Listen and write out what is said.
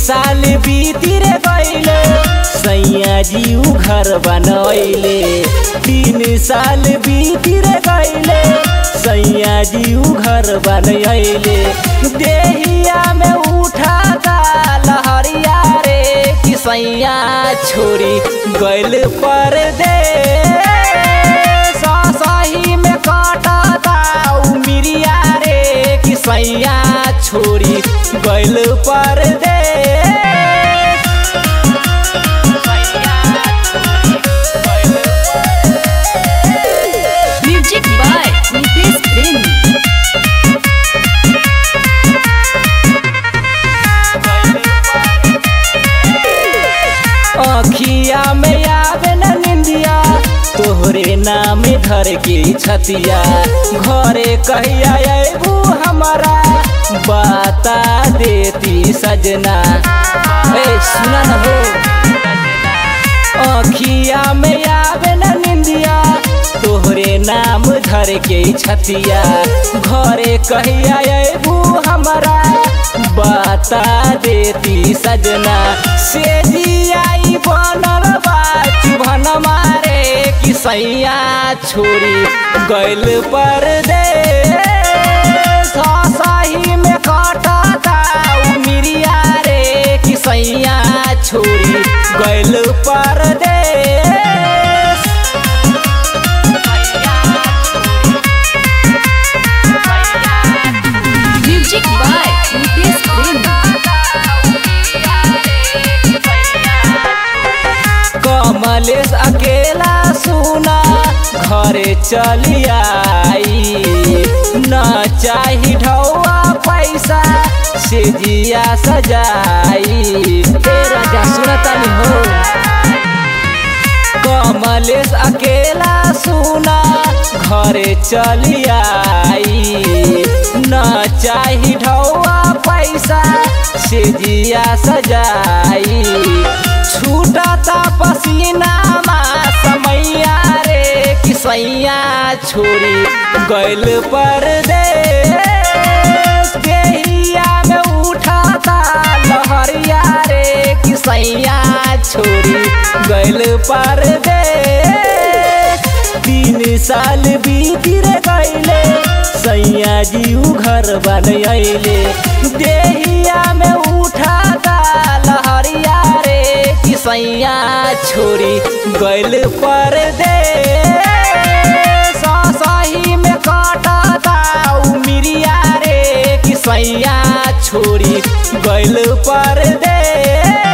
साल बीती रे गईले सैया जी उ घर बनैले तीन साल बीती रे गईले सैया जी उ घर बनैले देहिया में उठा दा लहरिया रे कि सैया छोरी गइल पर दे सही में काटा दा उमिरिया रे कि सैया छोरी गइल पर दे म्यूजिक बाय नितेश प्रेमी अखिया में आवे न निंदिया तोहरे नाम धर के छतिया घरे कहिया अबू हमारा बता देती सजना ए सुना न हो अखिया में आवे न निंदिया तोहरे नाम धर के छतिया घरे कहिया अबू हमारा बता देती सजना से जियाई बनल बा चुभन मारे कि सैया छोरी गइल पर दे सही में काटा दा उमिरिया रे कि सैया छोरी गइल पर दे म्यूजिक बाय नितेश प्रेमी कमलेश अकेला सुना घरे चली आई न चाही ढौआ पैसा से जिया सजाई हे राजा सुनतानी हो कमलेश अकेला सुना घरे चली आई न चाही ढौआ पैसा से जिया सजाई छूटता पसीना मा समैया रे कि सैया छोरी गइल पर दे देहिया में उठाता लहरिया रे कि सैया छोरी गइल पर दे तीन साल बीती रे गइले सैया जी उ घर बनैले देहिया में उठाता लहरिया रे कि सैया छोरी गइल पर दे सही में काटा दा उमिरिया रे कि सैया छोरी गइल पर दे